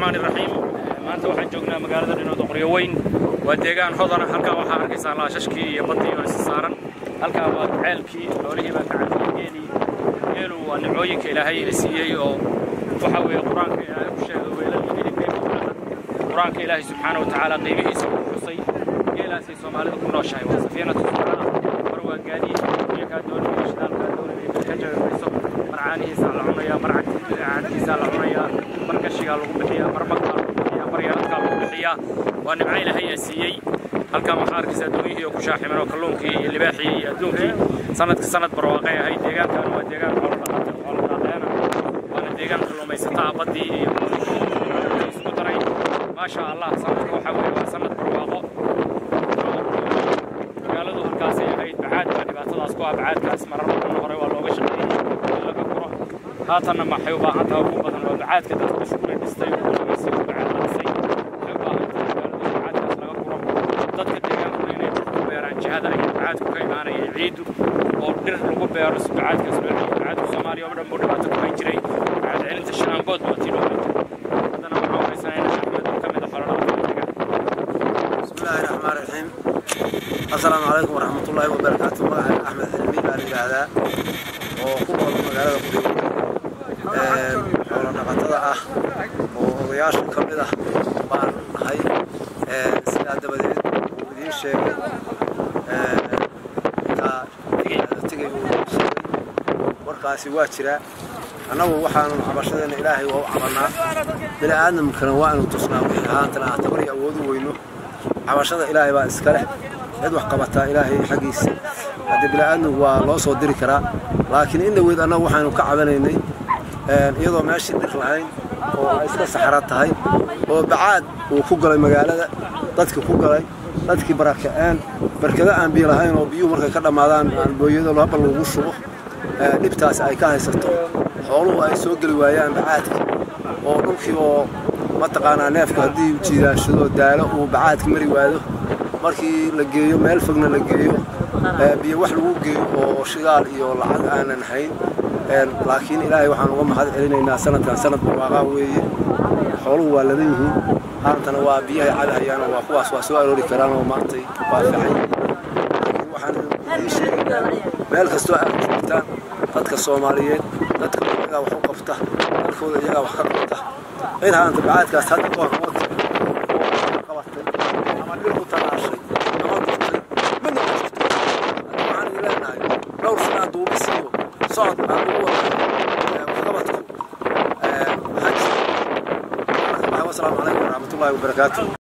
raxmaani raxiim maanta waxaan joognaa magaalada dhinooda qoryo weyn waa deegaan hodana halkaa waxaa arkaysaa laashashkii iyo baddii oo isi saaran halkaa waa ceelkii xoolihii baa kacantay geelii geelu waa nimcooyinka ilaahay ila siiyey oo waxa weeye qur-aanka ilaahay ku sheegay weelal hilibkay qur-aanka ilaahay subxaana wa tacaala qiimihiisa ku xusay geelaasay soomaalida ku nooshahay waa safiinatu subxaana mar waa gaadiid iyo kaa doonaya shidaalkaa doonaya ka jabemayso mar caanihiisaa la cunayaa mar caantiisaa la cunayaa mar gashigaa lagu bixiyaa mar magtaa lagu bixiyaa mar yaradkaa lagu bixiyaa waa nimco ilaahay aa siiyey halkan waxaa arkaysaa doonihii oo ku shaaximan oo kalluunkii iyo libaaxii iyo adduunkii sanadka sanad barwaaqay ahayd deegaankan waa deegaan xoolodhaqateena waana deegaan kalluumaysataa baddii iyo isku daray maasha allah sanadka waxaa weeye waa sanad barwaaqo magaaladu halkaasay ahayd bacaad baa dhibaatadaas ku ah bacaadkaas marar badan hore waa looga shaqeeyey in laga guro haatanna maxay u baahan tahay ugu badan waa bacaadka dadka shukuri dhistay oo kulagaysay oo bacaad dhisay waxay u baahan tahay magaaladu bacaadkaas laga guro dadka deegaankuna inay ku beeraan jihada ay bacaadku ka imaanaya ciiddu oo dhir lagu beero si bacaadkaas loo celiyo bacaadku soomaaliya oo dhan buu dhibaato ku hayn jiray bacaad celinta shanaanbood baa tii loo hayn jiray haddana waxaan haysanayna axmed oo ka mid a xoolodhaqatada بسم الله الرحمن الرحيم السلام عليكم ورحمة الله وبركاته مقعد أحمد حلمي بان يراهدا oo ku nool magaalada Qudus ee xoolo dhaqatada ah oo odayaasha ka mid ah baan nahay ee sidaa dabadeed uu idiin sheegay ee ka tegay uu sheegay warkaasi waa jiraa annagu waxaanu cabashadeena ilaahay waa u cabanaa bini aadamkana waa inu tusnaa wixii ahaantana aan tabar iyo awood u weyno cabashada ilaahay baa iska leh cid wax qabataa ilaahay xaggiisa haddii bini'aadmigu waa loo soo diri karaa laakiin in dhaweyd annagu waxaynu ka cabanaynay iyadoo meeshii dhir lahayn oo ay iska saxra tahay oo bacaad uu ku galay magaalada dadkii ku galay dadkii barakaceen barkado aan biyo lahayn oo biyuhu markay ka dhammaadaan aan booyado haba lagu shubo dhibtaas ay ka haysato xooluhu ay soo geli waayaan bacaadka oo dhulkii oo mataqaanaa neefku haddii jiidaanshado daalo uu bacaadka mari waado markii la geeyo meel fogna la geeyo biyo wax lagu geeyo oo shidaal iyo lacag aanan hayn laakiin ilaahay waxaan uga mahad celinaynaa sanadkan sanad barwaaqaa weeye xooluhu waa ladan yihiin haantana waa biyahay cadahayaan waa kuwaas waa soo aroori karaan oo maantay waa fiican laakiin waxaan idiin sheegaynaa meel kastoo aad joogtaan dadka soomaaliyeed dadka iyagaa wax u qabta dalkooda iyagaa wax ka qabta in haanta bacaadkaas hadda ku hormood qabatay ama dhir ku talaashay ama gurtay midna ma jirto waxaan idin leenahay dhowr sanaa duubisiyo socod aan ugu wada waxqabadku haji wasalaamu calaykum waraxmatullaahi wabarakaatu